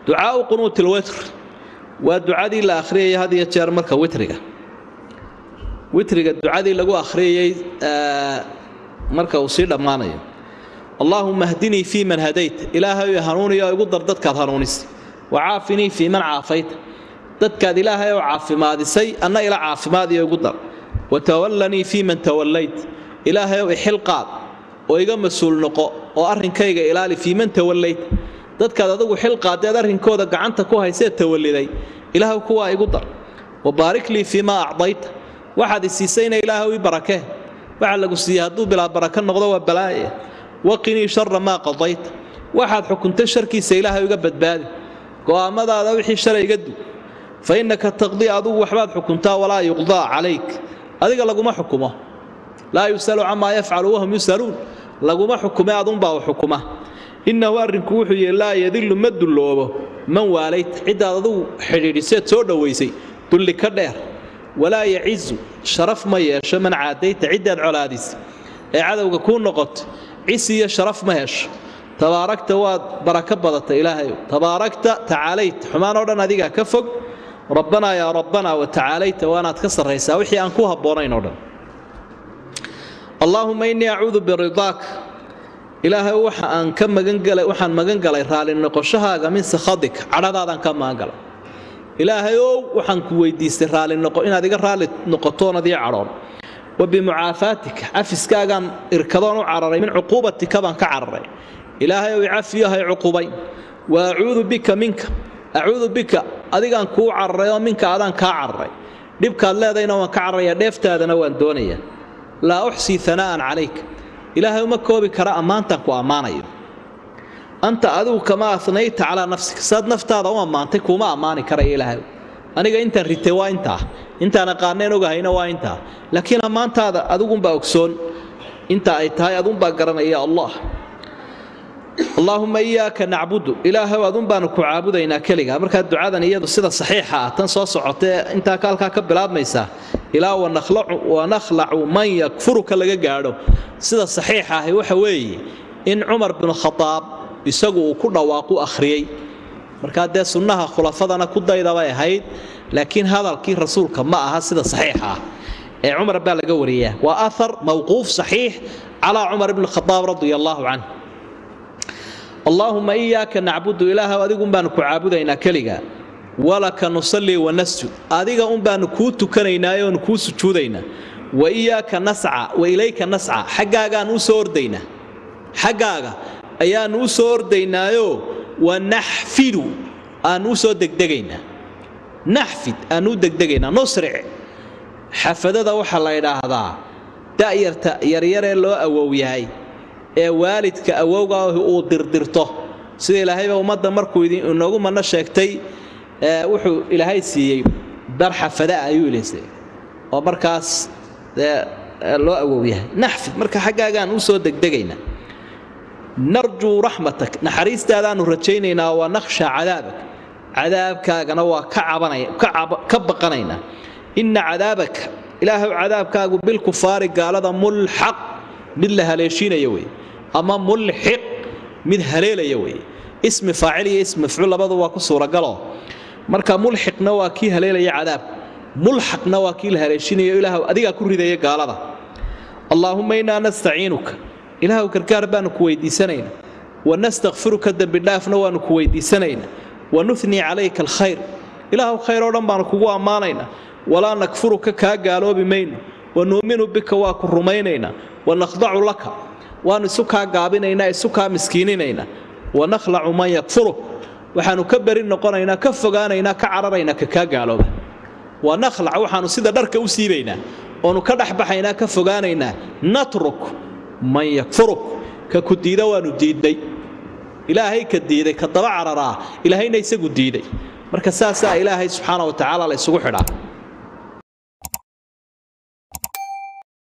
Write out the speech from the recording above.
ducaau qunuuti lwitr waa ducadii la akhriyaya had iyo jeer marka witriga witriga ducadii lagu akhriyayay marka uu sii dhammaanayo allaahuma hdinii fii man hadayt ilaahay hanuuniyo igu dar dadkaad hanuunisay wacaafinii fii man caafayta dadkaad ilaahay oo caafimaadisay anna ila caafimaadiyo igu dar watawallanii fii man tawallayt ilaahay ow ixil qaad oo iga mas-uul noqo oo arrinkayga ilaali fii man tawallayt dadkaad adigu xil qaaddeed arrinkooda gacanta ku haysee tawalliday ilaahw kuwaa igu dar wabaarik lii fii maa acdayta waxaad isiisayna ilaahw ii barakee waxa lagu siiyey hadduu bilaa baraka noqdo waa balaaye waqinii shara maa qadayta waxaad xukuntay sharkiisa ilaahay iga badbaadi go'aammadaada wixii shalay iga dug fa innaka taqdii adugu waxbaad xukuntaa walaa yuqdaa calayk adiga laguma xukumo laa yusalu camaa yafcalu wahum yusaluun laguma xukume adunbaa u xukuma innahu arrinku wuxuu yihi laa yadillu ma dulloobo man waalayt ciddaad adugu xidhiidhiseed soo dhowaysay dulli ka dheer walaa yacizu sharaf ma yeesho man caadayta ciddaad colaadisay ee cadowga kuu noqoto cisi iyo sharaf ma hesho tabaarakta waad barako badata ilaahayow tabaarakta tacaalayt xumaan oo dhan adigaa ka fog rabbanaa yaa rabbanaa wa tacaalayta waanaad ka sarraysaa wixii aan ku habboonayn oo dhan allaahuma innii acuudu biridaak ilaahay waxa aan ka magangalay waxaan magan galay raalli noqoshahaaga min sakhadik cadhadaadaan ka magan galay ilaahay ow waxaan ku weydiistay raalli noqo inaad iga raalli noqotoonad ii cadhoon wa bimucaafaatika cafiskaagaan irkadoon u cararay min cuquubatika baan ka cararay ilaahay ow icafiyahay cuqubayn wa acuudu bika minka acuudu bika adigaan kuu cararay oo minka adaan kaa cararay dhibkaad leedayna waan ka cararaya dheeftaadana waan doonaya laa uxsii hanaa'an calayk ilaahay uma koobi kara ammaantaan ku ammaanayo anta adigu kamaa anayta calaa nafsika saad naftaada u ammaantay kuuma ammaani karaya ilaahay aniga intaan ritay waa intaa intaan aqaaneen ogahayna waa intaa laakiin ammaantaada adigunbaa ogsoon inta ay tahay adunbaa garanaya allah allaahuma iyaaka nacbudu ilaahow adun baanu ku caabudaynaa keliga markaa ducadan iyadu sida saxiixa ah tan soo socotee intaa kaalkaa ka bilaabmaysaa ilaa wanakhlacu man yakfuruka laga gaadho sida saxiixa ahi waxa weeye in cumar binu khadaab isagu uu ku dhawaaqu akhriyey markaa dee sunnaha khulafadana ku daydabay ahayd laakiin hadalkii rasuulka ma aha sida saxiixa ah ee cumar baa laga wariyaa waa ahar mawquuf saxiix calaa cumar bni khadaab radia allaahu canh allaahuma iyaaka nacbudu ilaahow adigun baanu ku caabudaynaa keliga walaka nusallii wanasjud adiga un baanu kuu tukanaynaayo oonu kuu sujuudaynaa wa iyaaka nasca wa ilayka nasca xaggaagaan u soo ordaynaa xaggaaga ayaannu u soo ordaynaayo wanaxfidu aannu u soo degdegaynaa naxfid aannu u degdegaynaa nusric xafadada waxaa la ydhaahdaa da'yarta yaryaree loo awow yahay ee waalidka awowga uu dirdirto sida ilaahayba ummadda markuu inoogu manno sheegtay wuxuu ilaahay siiyey dar xafadaa ayuu ilisay oo markaas loo awow yahay naxfid marka xaggaagaan u soo degdegaynaa narjuu raxmatak naxariistaadaannu rajaynaynaa waa nakhsha cadaabak cadaabkaagana waa ka baqanaynaa inna cadaabaka ilaahow cadaabkaagu bilkufaari gaalada mulxaq mid la haleeshiinaya wey ama mulxiq mid haleelaya wey ismi faacil iyo ismi mafcuul labadu waa ku suuragalo marka mulxiqna waa kii haleelaya cadaabka mulxaqna waa kii la haleeshinayo ilaahw adigaa ku ridaya gaalada allaahumma innaa nastaciinuka ilaahw gargaar baanu ku weydiisanaynaa wanastakfiruka dembidhaafna waanu ku weydiisanaynaa wanunii calayka alkhayr ilaahw khayr oo dhan baanu kugu ammaanaynaa walaa nakfuruka kaa gaaloobi mayno wanuuminu bika waa ku rumaynaynaa wanakhdacu laka waannu isu kaa gaabinaynaa isu kaa miskiininaynaa wanakhlacu man yakfuruk waxaannu ka beri noqonaynaa ka fogaanaynaa ka cararaynaa ka kaa gaalooba wanakhlac waxaannu sida dharka u siibaynaa oonu ka dhexbaxaynaa ka fogaanaynaa natruk man yakfuruk ka ku diida waannu diidnay ilaahay ka diiday ka daba cararaa ilaahayna isagu diiday marka saasaa ilaahay subxaana wa tacaala la ysugu xidhaa